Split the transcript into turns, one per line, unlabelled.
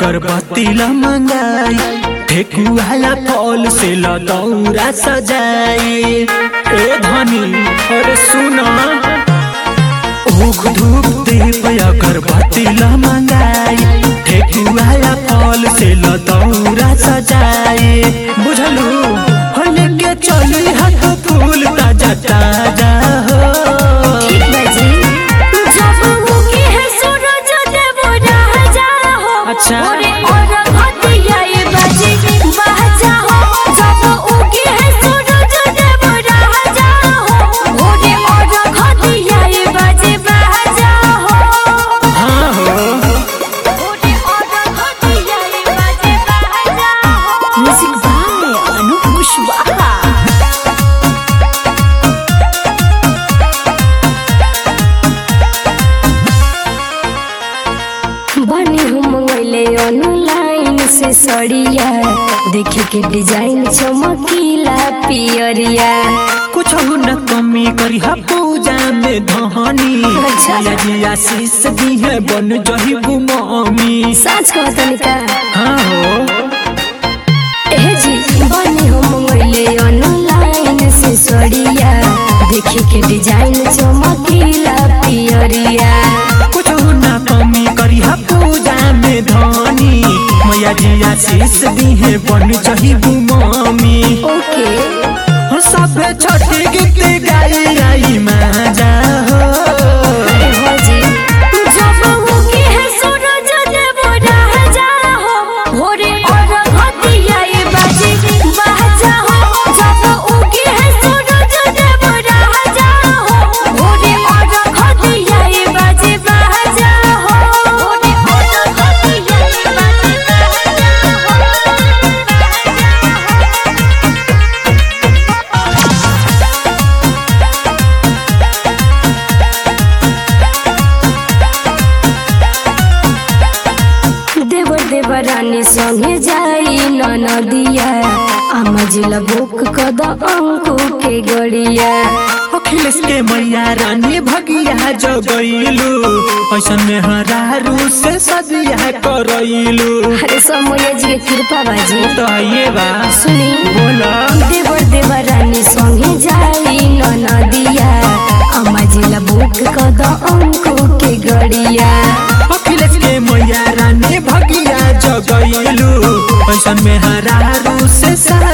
अगरबत्ती ल मंगाई ठेकुआला फल से ल दौरा सजाई ए धनी अरे सुना ऊख धूप दीप अगरबत्ती ल मंगाई ठेकुआला फल से ल दौरा सजाई बुझलू हो लेके चली हाथ फूल ताजा ताजा हो
ठीक बाजी जब मुकी है सूरज देव राजा हो
अच्छा।
ओरे और घटिया ये बाजी बाजा हो जब उगी है सूरज देव राजा हो ओरे और घटिया ये बाजी बाजा हो
हाँ हो
ओरे और घटिया ये बाजी बाजा हो म्यूजिक बाय अनूप कुशवाहा बनी हम मंगैले ऑनलाइन से सड़िया देखे के डिजाइन चमकीला पियरिया
कुछ न कमी करी हा पूजा में धनी
अच्छा।
भैया जी आशीष दी है बन जही गुमामी
साँच कहतनी का
हाँ हो
एहे जी बनी हम मंगैले ऑनलाइन से सड़िया देखे के डिजाइन चमकीला पियरिया
कुछ न कमी करी हा पूजा में धनी मैया जी आशीष दी है बन जही गुमामी
ओके
सब छोटी गीत गाई आई माजा हो
अरे हो जी जब मुकी है सूरज देव राजा हो भोरे और घटिया ये बाजी बाजा हो जब उगी है सूरज देव राजा हो भोरे और घटिया ये बाजी बाजा हो भोरे और घटिया ये बाजी देवर देवरानी संगे जाई नदिया आमा जिला बुक कद अंकु के गड़िया
अखिलेश के मैया रानी भगिया जगैलू ऐसन में हरारू से सदिया करैलू
अरे समय जी के कृपा बाजी
तो ये बा
सुनी
बोला
देवर देवरानी संगे जाई नदिया आमा जिला बुक कद अंकु के गड़िया
अखिलेश के मैया रानी भगिया जगैलू ऐसन में हरारू से सा